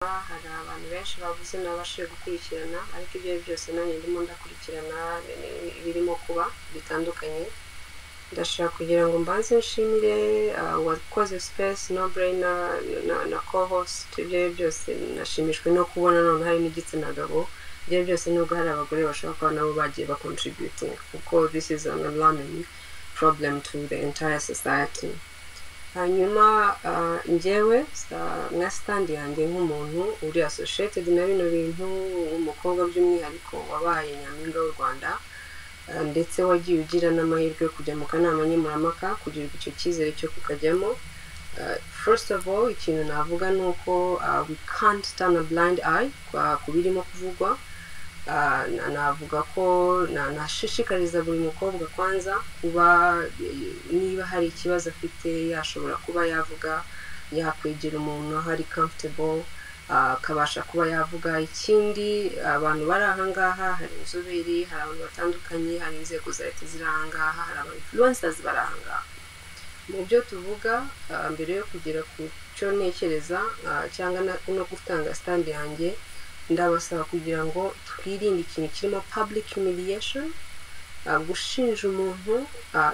hari abantu benshi bavuze nabashije gukurikirana ariko ibyo ari byose nanjye ndimo ndakurikirana birimo kuba bitandukanye ndashaka kugira ngo mbanze nshimire wakoze sipesi no burayina na kohosite ibyo ari byose nashimishwe no kubona none hari n'igitsina gabo ibyo byose nubwo hari abagore bashobora kuba nabo bagiye bakontributinga kuko this is an alarming problem to the entire society hanyuma njyewe nka sitandi yanjye nk'umuntu uri associated na bino bintu umukobwa by'umwihariko wabaye nyampinga w'u rwanda ndetse wagiye ugira n'amahirwe yo kujya mu kanama nkemurampaka kugira icyo cyizere cyo kukajyamo first of all ikintu navuga ni uko we can't turn a blind eye ku birimo kuvugwa navuga ko nashishikariza buri mukobwa kwanza kuba niba hari ikibazo afite yashobora kuba yavuga yakwegera umuntu aho ari comfortable akabasha kuba yavuga ikindi abantu bari ahangaha hari inzobere hari abantu batandukanye hari inzego za leta ziri ahangaha hari aba influencers bari ahangaha mu byo tuvuga mbere yo kugera ku cyo ntekereza cyangwa no gutanga sitandi yanjye ndabasaba kugira ngo twirinde ikintu kirimo public humiliation gushinja umuntu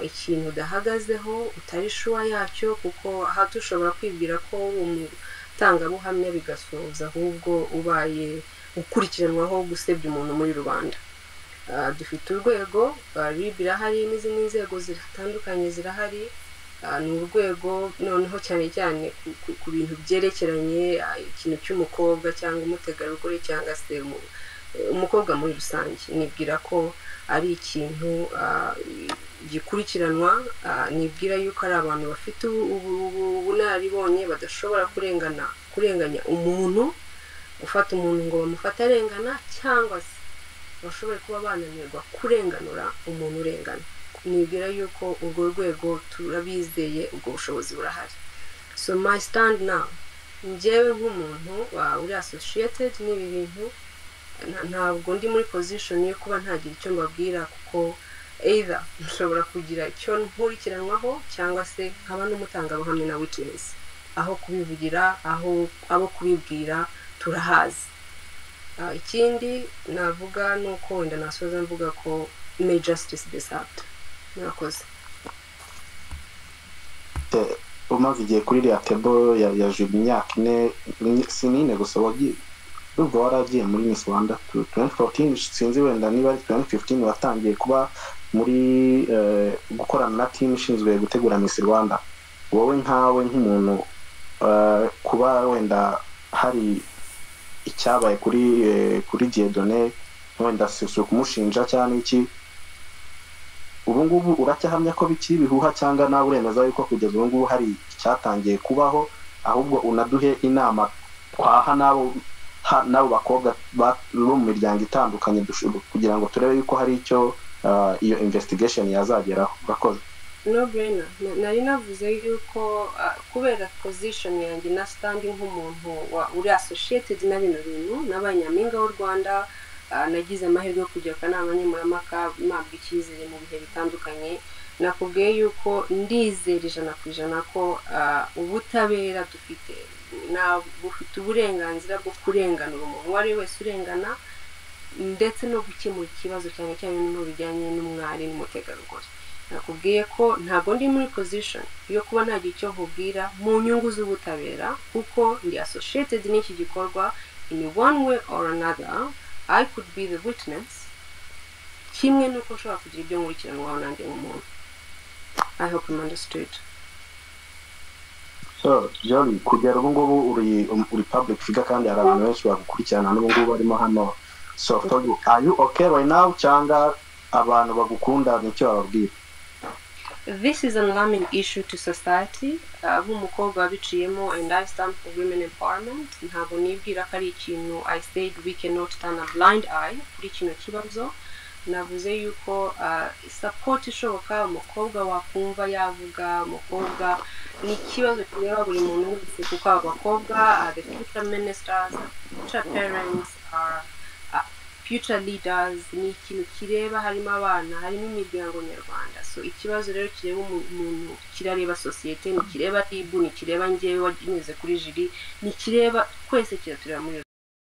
ikintu udahagazeho utari shuwa yacyo kuko aha dushobora kwibwira ko umutangabuhamya bigasoza ahubwo ubaye ukurikiranwaho gusebya umuntu muri rubanda dufite urwego rib irahari n'izindi nzego zitandukanye zirahari ni urwego noneho cyane cyane ku bintu byerekeranye ikintu cy'umukobwa cyangwa umutegarugori cyangwa se umukobwa muri rusange nibwira ko ari ikintu gikurikiranwa nibwira yuko ari abantu bafite ubunararibonye badashobora kurengana kurenganya umuntu ufata umuntu ngo bamufate arengana cyangwa se bashobore kuba bananirwa kurenganura umuntu urengana nibwira yuko urwo rwego turabizeye ubwo bushobozi burahari so my stand now njyewe nk'umuntu uri associated n'ibi bintu ntabwo ndi muri position yo kuba ntagira icyo mbabwira kuko either nshobora kugira icyo nkurikiranwaho cyangwa se nkaba n'umutangabuhamya na witness aho kubivugira aho abo kubibwira turahazi ikindi navuga ni uko wenda nasoza mvuga ko may justice be served murakoze umaze igihe kuri iriya tebo ya jubi imyaka ine si n'ine gusa urwo waragiye muri miss rwanda tuwenti forutingi sinzi wenda niba ari tuwenti fiftini watangiye kuba muri gukorana na timu ishinzwe gutegura miss rwanda wowe nkawe nk'umuntu kuba wenda hari icyabaye kuri kuri diyedone wenda si ukumushinja cyangwa iki ubu ngubu uracyahamya ko bikiri ibihuha cyangwa nawe uremeza yuko kugeza ubu ngubu hari icyatangiye kubaho ahubwo unaduhe inama twaha n'abo bakobwa bo mu miryango itandukanye kugira ngo turebe yuko hari icyo iyo investigation yazageraho urakoze no burena nari navuze yuko kubera position yanjye na standi nk'umuntu uri associated na bino bintu n'abanyampinga w'u rwanda nagize amahirwe yo kujya akanama nkemurampaka mpabwa icyizere mu bihe bitandukanye nakubwiye yuko ndizera ijana ku ijana ko ubutabera dufite bufite uburenganzira bwo kurenganura umuntu uwo ari we wese urengana ndetse no gukemura ikibazo cyane cyane mu bijyanye n'umwari n'umutegarugori nakubwiye ko ntabwo ndi muri position yo kuba ntagira icyo nkubwira mu nyungu z'ubutabera kuko ndi associated n'iki gikorwa in one way or another I could be the witness kimwe nuko nshobora kugira ibyo nkurikiranwaho nanjye nk'umuntu I hope I'm understood so John kugera ubu ngubu uri uri public figure kandi hari abantu benshi bagukurikirana n'ubu ngubu barimo hano so for you are you okay right now cyangwa abantu bagukunda nicyo bababwira This is an alarming issue to society nk'umukobwa uh, wabiciyemo and I stand for women empowerment ntabwo nibwira ko ari ikintu I said we cannot turn a blind eye kuri kino kibazo navuze yuko uh, support ishoboka umukobwa wakumva yavuga umukobwa ni ikibazo kireba buri muntu wese kuko abakobwa uh, the future ministers the future parents are future leaders ni ikintu kireba harimo abana harimo imiryango nyarwanda so ikibazo rero kireba umuntu kirareba sosiyete ntikireba ribu ntikireba ngewe wanyuze kuri jiri ntikireba twese kiratureba muri